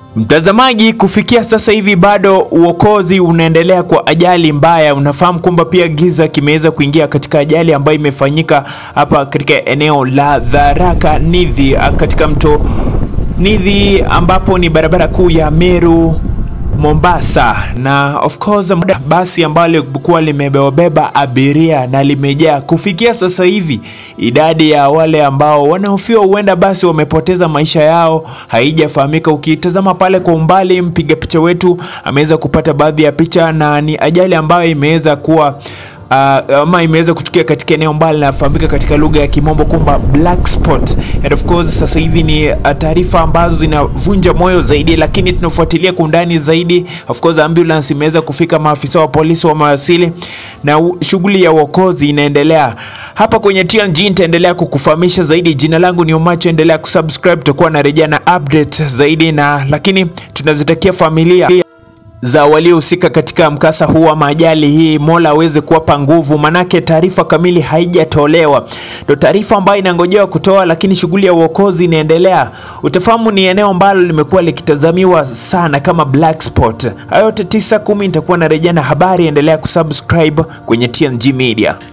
Mtazamaji, kufikia sasa hivi bado uokozi unaendelea kwa ajali mbaya. Unafahamu kwamba pia giza kimeweza kuingia katika ajali ambayo imefanyika hapa katika eneo la Tharaka Nithi katika mto Nithi ambapo ni barabara kuu ya Meru Mombasa, na of course basi ambalo lilikuwa limebeba abiria na limejaa. Kufikia sasa hivi idadi ya wale ambao wanahofiwa huenda basi wamepoteza maisha yao haijafahamika. Ukitazama pale kwa umbali, mpiga picha wetu ameweza kupata baadhi ya picha, na ni ajali ambayo imeweza kuwa Uh, ama imeweza kutukia katika eneo ambalo linafahamika katika lugha ya kimombo kwamba black spot. And of course sasa hivi ni uh, taarifa ambazo zinavunja moyo zaidi, lakini tunafuatilia kwa undani zaidi. Of course ambulance imeweza kufika, maafisa wa polisi wamewasili na shughuli ya uokozi inaendelea hapa kwenye TNG. Nitaendelea kukufahamisha zaidi. Jina langu ni Omacho, endelea kusubscribe, tutakuwa na rejea na update zaidi, na lakini tunazitakia familia za waliohusika katika mkasa huu wa ajali hii, Mola aweze kuwapa nguvu, manake taarifa kamili haijatolewa. Ndo taarifa ambayo inangojewa kutoa, lakini shughuli ya uokozi inaendelea. Utafahamu ni eneo ambalo limekuwa likitazamiwa sana kama black spot. Hayo yote tisa kumi nitakuwa na rejea na habari. Endelea kusubscribe kwenye TNG Media.